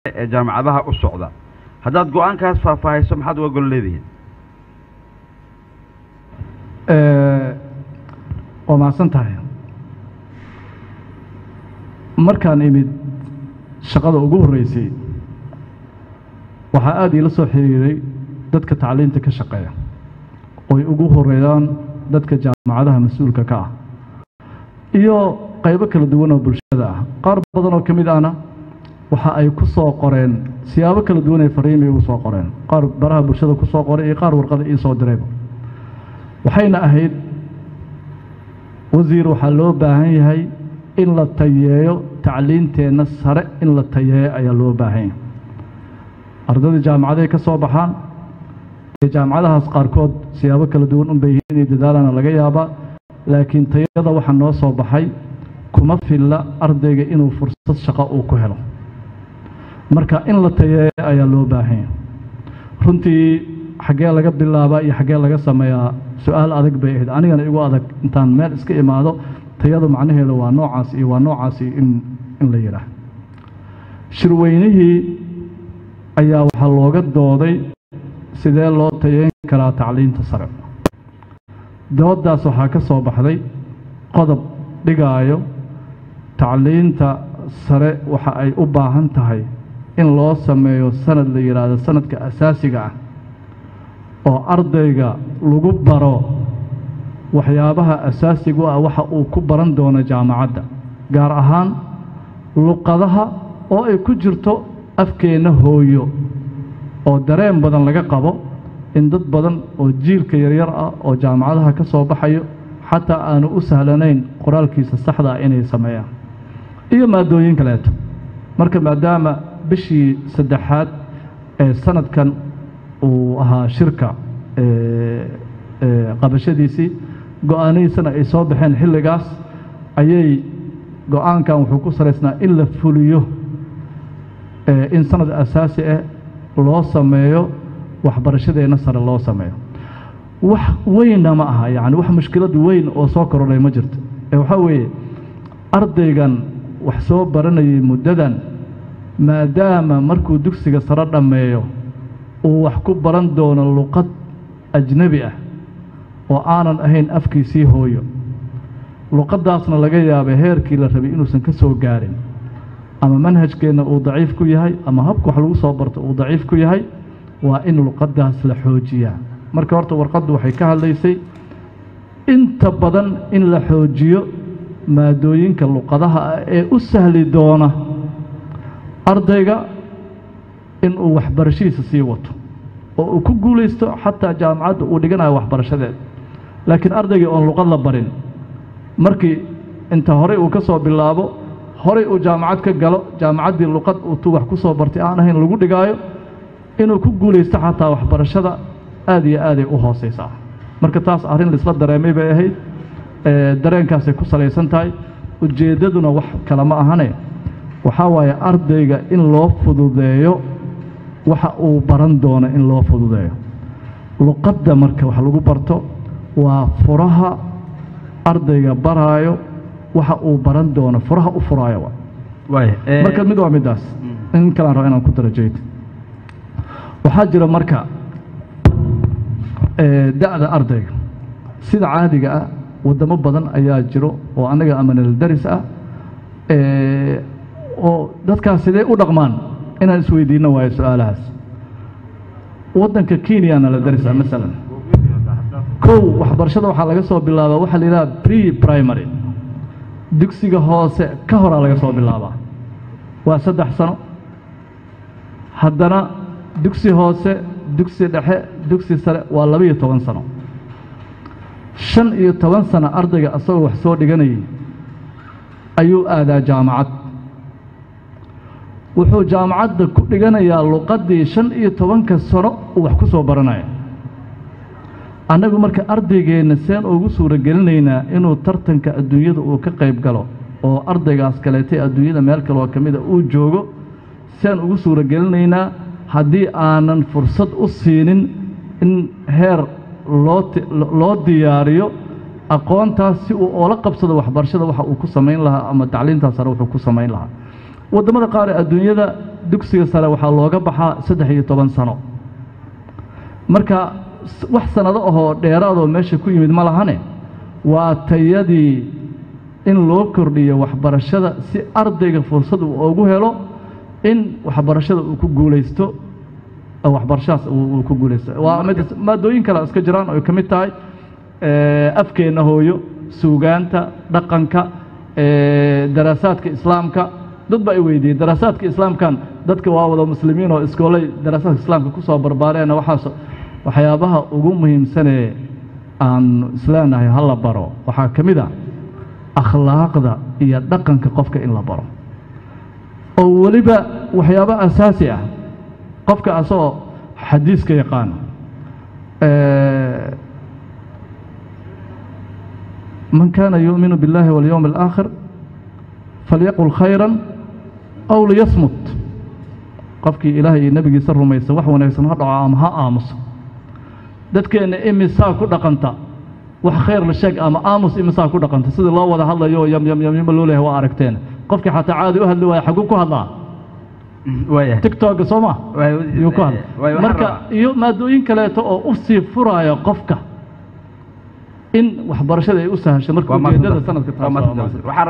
ee jaamacadaha u socda haddaad go-aankaas faahfaahayso maxaad uga gol leedihiin waa mahadsan tahay markaan imid shaqada ugu horreysay waxaa aada iila soo xiriiray dadka tacliinta ka shaqeeya oy ugu horeeyaan dadka jaamacadaha mas-uulka ka ah iyo qaybo kala duwan oo bulshada ah qaar badan oo ka mid ahna waxa ay ku soo qoreen siyaabo kala duwan ay fariimay ugu soo qoreen qaar baraha bulshada ku soo qoray iyo qaar warqada ii soo dirayba waxayna ahayd wasiir waxaa loo baahan yahay in la tayeeyo tacliinteenna sare in la tayeeyo ayaa loo baahan yahay ardayda jaamacaday ka soo baxaan ee jaamacadahaas qaarkood siyaabo kala duwan unbay yihiin inay dadaalana laga yaabaa laakiin tayada waxaa noo soo baxay kuma filla ardayga inuu fursad shaqo uu ku helo marka in la tayeeyo ayaa loo baahan yahay runtii xaggee laga bilaabaa iyo xaggee laga sameeyaa su-aal adag bay ahayd anigana igu adag intaan meel iska imaado tayadu macnaheeda waa noocaas iyo waa noocaasi in in la yidhaah shirweynihii ayaa waxaa looga dooday sidee loo tayeyn karaa tacliinta sare dooddaas waxaa ka soo baxday qodob dhigaayo tacliinta sare waxa ay u baahan tahay in loo sameeyo sanad la yidhaahdo sanadka asaasiga ah oo ardayga lagu baro waxyaabaha asaasigu ah waxa uu ku baran doono jaamacadda gaar ahaan luqadaha oo ay ku jirto afkeenna hooyo oo dareen badan laga qabo in dad badan oo jiilka yaryar ah oo jaamacadaha ka soo baxayo xataa aanu u sahlanayn qoraalkiisa saxda ah inay sameeyaan iyo maadooyin kaleeto marka maadaama bishii saddexaad ee sanadkan uu ahaa shirka qabashadiisii go-aanihiisana ay soo baxeen xilligaas ayay go-aankan wuxuu ku salaysnaa in la fuliyo in sanad asaasi ah loo sameeyo waxbarashadeenna sare loo sameeyo wax weynna ma aha yacni wax mushkilad weyn oo soo korodhay ma jirto ee waxaa weeye ardaygan wax soo baranayay muddadan maadaama markuu dugsiga sare dhammeeyo uu wax ku baran doono luqad ajnebi ah oo aanan ahayn afkiisii hooyo luqaddaasna laga yaabay heerkii la rabay inuusan ka soo gaarin ama manhajkeenna uu daciif ku yahay ama habka wax lagu soo barto uu daciif ku yahay waa in luqaddaas la xoojiyaa marka horta warqaddu waxay ka hadlaysay inta badan in la xoojiyo maadooyinka luqadaha ah ee u sahli doona ardayga inuu waxbarashadiisa sii wato oo uu ku guulaysto xataa jaamacadda uu dhiganayo waxbarashadeed laakiin ardaygii oon luqad la barin markii inta horey uu ka soo bilaabo horey uu jaamacad ka galo jaamacaddii luqad uu tu wax ku soo bartay aan ahayn lagu dhigaayo inuu ku guulaysto xataa waxbarashada aad iyo aaday u hoosaysaa marka taas arrin laisla dareemay bay ahayd dareenkaasay ku salaysan tahay ujeeddaduna wax kale ma ahane waxaa waaye ardayga in loo fududeeyo waxa uu baran doono in loo fududeeyo luqadda marka wax lagu barto waa furaha ardayga baraayo waxa uu baran doono furaha u furaayo marka mid waa middaas in kalaan raba inaan ku darajayto waxaa jira marka da'da ardayga sida caadiga ah waddamo badan ayaa jiro oo annaga amanal daris ah oo dadkaas sidee u dhaqmaan inaan isweydiinno waayo su-aalahaas waddanka kenyana la darisa masalan kow waxbarashada waxaa laga soo bilaabaa waxaa la yidhaha pre primary dugsiga hoose ka horaa laga soo bilaabaa waa saddex sano haddana dugsi hoose dugsi dhexe dugsi sare waa laba-iyo toban sano shan iyo toban sano ardayga asagoo wax soo dhiganayay ayuu aadaa jaamacad wuxuu jaamacadda ku dhiganayaa luqaddii shan iyo tobanka sano uu wax ku soo baranaya annagu marka ardaygeenna seen ugu suuragelinaynaa inuu tartanka adduunyada uu ka qayb galo oo ardaygaas kaleetay adduunyada meel kaleoo ka mida uu joogo seen ugu suuragelinaynaa haddii aanan fursad u siinin in heer loo loo diyaariyo aqoontaas si uu oola qabsado waxbarashada waxa uu ku samayn lahaa ama tacliintaas sare wuxuu ku samayn lahaa waddamada qaar ee adduunyada dugsiga sare waxaa looga baxaa saddex iyo toban sano marka s- wax sannado ahoo dheeraadoo meesha ku yimid ma lahane waa tayadii in loo kordhiyo waxbarashada si ardayga fursad uu ugu helo in waxbarashada uu ku guulaysto oo waxbarashadaas uu uu ku guulaysto waa mid maadooyin kale iska jiraan oo ay ka mid tahay eh, afkeenna hooyo suugaanta dhaqanka eh, daraasaadka islaamka dad ba ay weydiiyey daraasaadka islaamkan dadka waa wada muslimiin oo iskoolay daraasaadka islaamka ku soo barbaareena waxaas waxyaabaha ugu muhiimsanee aan isleenahay ha la baro waxaa ka mid a akhlaaqda iyo dhaqanka qofka in la baro oo weliba waxyaabo asaasi ah qofka asagoo xadiiska yaqaano eh, man kaana yuuminu biاllahi walyowmi alaakhir falyaqul khayran aw liyasmut qofkii ilaahay iyo nebigiisa rumaysa wax wanaagsan ha dhaco ama ha aamuso dadkeenna imisaa ku dhaqanta wax khayr la sheeg ama aamus imisaa ku dhaqanta sidii loo wada hadlayo oo yam yam yam yama loo leeyahay waa aragteen qofkii xataa caadi u hadli waaya xaguu ku hadlaa waayahay tigtogga soo ma Waay- yuu ku hadla waay- waxaan marka rabaa- iyo maadooyin kaleeto oo u sii furaya qofka in waxbarashada ay u sahasho marka waa ujeedada mahadsantahay. sanadka Waa taas waa mahadsantahay. mahadsan. Waxaan